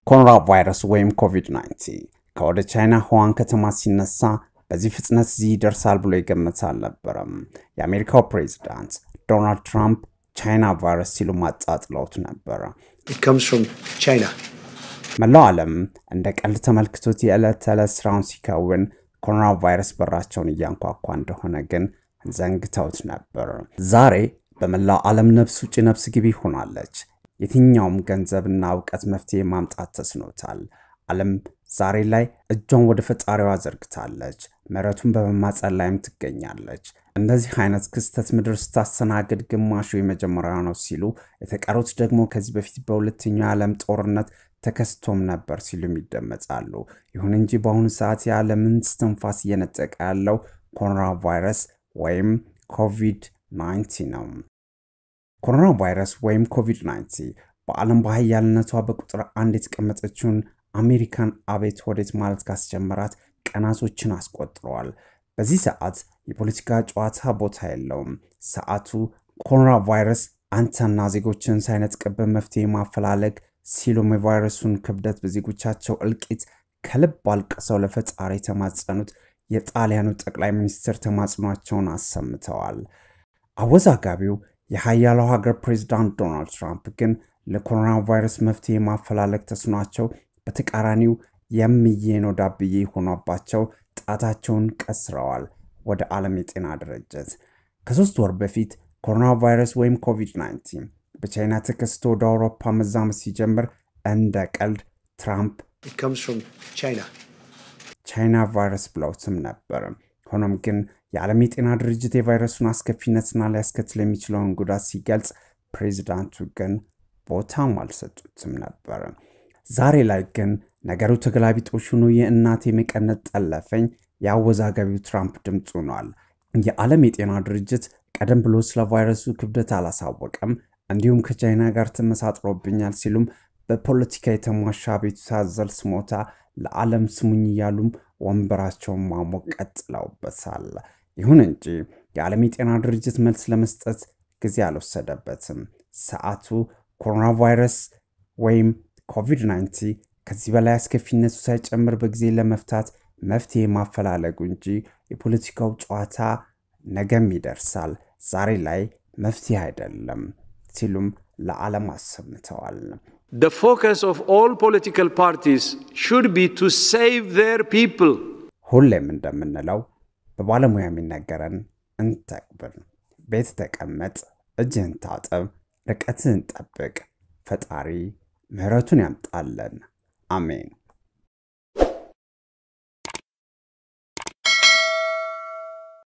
ኮሮና ቫይረስ ወይም ኮቪድ-19 ከወደ ቻይና ሁዋን ከተማ ሲነሳ በዚህ ፍጥነት እዚህ ይደርሳል ብሎ የገመተ አልነበረም። የአሜሪካው ፕሬዚዳንት ዶናልድ ትራምፕ ቻይና ቫይረስ ሲሉ ማጣጥለውት ነበረ። መላው ዓለም እንደ ቀልድ ተመልክቶት የዕለት ተዕለት ስራውን ሲከውን ኮሮና ቫይረስ በራቸውን እያንኳኳ እንደሆነ ግን ዘንግተውት ነበር። ዛሬ በመላው ዓለም ነፍስ ውጭ ነፍስ ግቢ ሆናለች። የትኛውም ገንዘብና እውቀት መፍትሄ ማምጣት ተስኖታል። ዓለም ዛሬ ላይ እጇን ወደ ፈጣሪዋ ዘርግታለች። ምሕረቱን በመማጸን ላይም ትገኛለች። እንደዚህ አይነት ክስተት ምድር ስታስተናግድ ግማሹ የመጀመሪያ ነው ሲሉ፣ የተቀሩት ደግሞ ከዚህ በፊት በሁለተኛው የዓለም ጦርነት ተከስቶም ነበር ሲሉም ይደመጣሉ። ይሁን እንጂ በአሁኑ ሰዓት የዓለምን እስትንፋስ እየነጠቀ ያለው ኮሮና ቫይረስ ወይም ኮቪድ-19 ነው። ኮሮና ቫይረስ ወይም ኮቪድ-19 በዓለም በሀያልነቷ በቁጥር አንድ የተቀመጠችውን አሜሪካን አቤት ወዴት ማለት ካስጀመራት ቀናቶችን አስቆጥረዋል። በዚህ ሰዓት የፖለቲካ ጨዋታ ቦታ የለውም። ሰዓቱ ኮሮና ቫይረስ አንተና ዜጎችን ሳይነጥቅብን መፍትሄ ማፈላለግ ሲሉም የቫይረሱን ክብደት በዜጎቻቸው እልቂት ከልብ አልቅሰው ለፈጣሪ የተማጸኑት የጣሊያኑ ጠቅላይ ሚኒስትር ተማጽኗቸውን አሰምተዋል። አወዛጋቢው የሀያሉ ሀገር ፕሬዚዳንት ዶናልድ ትራምፕ ግን ለኮሮና ቫይረስ መፍትሄ ማፈላለግ ተስኗቸው በተቃራኒው የምዬ ነው ዳብዬ ሆኗባቸው ጣታቸውን ቀስረዋል ወደ ዓለም የጤና ድርጅት። ከሶስት ወር በፊት ኮሮና ቫይረስ ወይም ኮቪድ-19 በቻይና ተከስቶ ወደ አውሮፓ መዛመት ሲጀምር እንደ ቀልድ ትራምፕ ቻይና ቫይረስ ብለውትም ነበር። ሆኖም ግን የዓለም የጤና ድርጅት የቫይረሱን አስከፊነትና ሊያስከትል የሚችለውን ጉዳት ሲገልጽ፣ ፕሬዚዳንቱ ግን ቦታም አልሰጡትም ነበር። ዛሬ ላይ ግን ነገሩ ተገላቢጦሽ ሆኖ የእናቴ መቀነት ጠለፈኝ የአወዛጋቢው ትራምፕ ድምፅ ሆኗል። የዓለም የጤና ድርጅት ቀደም ብሎ ስለ ቫይረሱ ክብደት አላሳወቀም፣ እንዲሁም ከቻይና ጋር ተመሳጥሮብኛል ሲሉም በፖለቲካ የተሟሻ ቤቱታ አዘል ስሞታ ለዓለም ስሙኝ እያሉም ወንበራቸውን ማሞቅ ቀጥለውበታል። ይሁን እንጂ የዓለም የጤና ድርጅት መልስ ለመስጠት ጊዜ አልወሰደበትም። ሰዓቱ ኮሮና ቫይረስ ወይም ኮቪድ-19 ከዚህ በላይ አስከፊነቱ ሳይጨምር በጊዜ ለመፍታት መፍትሄ ማፈላለጉ እንጂ የፖለቲካው ጨዋታ ነገም ይደርሳል፣ ዛሬ ላይ መፍትሄ አይደለም ሲሉም ለዓለም አሰምተዋል። The focus of all political parties should be to save their people. ሁሌም እንደምንለው በባለሙያ የሚነገረን እንተግብር። ቤት ተቀመጥ፣ እጅህን ታጠብ፣ ርቀትህን ጠብቅ። ፈጣሪ ምሕረቱን ያምጣለን። አሜን።